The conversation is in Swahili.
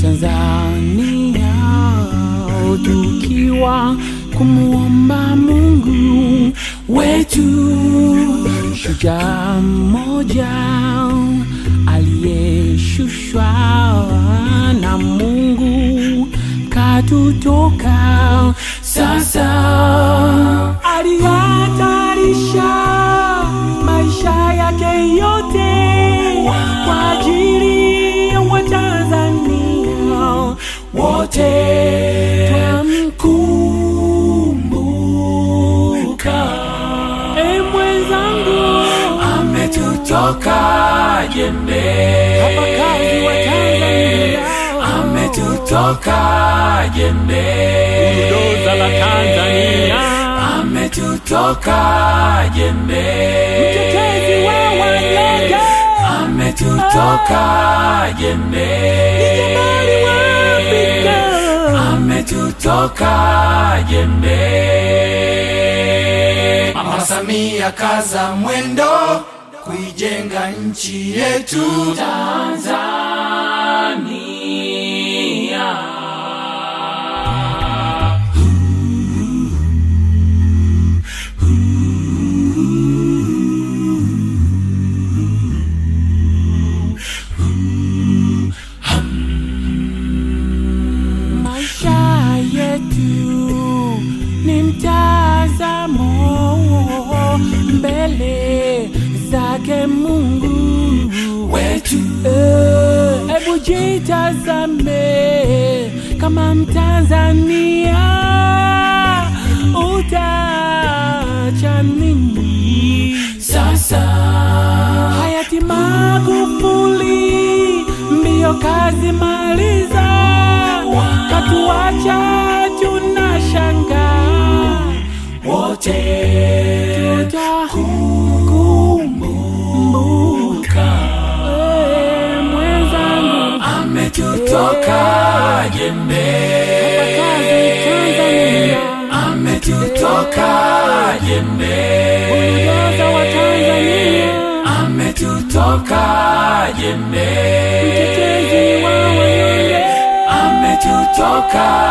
Tanzania tukiwa kumwomba Mungu wetu, shujaa mmoja aliyeshushwa na Mungu katutoka sasa, alihatarisha maisha yake yote kwa ajili ya Watanzania wote. Twamkumbuka e mwenzangu, ametutoka jembe, hapa kazi wa Tanzania, ametutoka jembe, bulldozer la Tanzania, ametutoka jembe, mtetezi wa wanyonge, ametutoka jembe, jamani wa Afrika. ametutoka jembe. Mama Samia kaza mwendo kuijenga nchi yetu Tanzania. Maisha yetu ni mtazamo mbele zake Mungu wetu Eh, Hebu jitazame kama Mtanzania, utacha nini sasa hayati Magufuli, mbio kazi maliza, katuacha tunashanga wote tutakumbuka Eh, mwenzangu ametutoka jembe, kazi Tanzania, ametutoka jembe, bulldozer wa Tanzania, ametutoka jembe, mtetezi wa wanyonge, ametutoka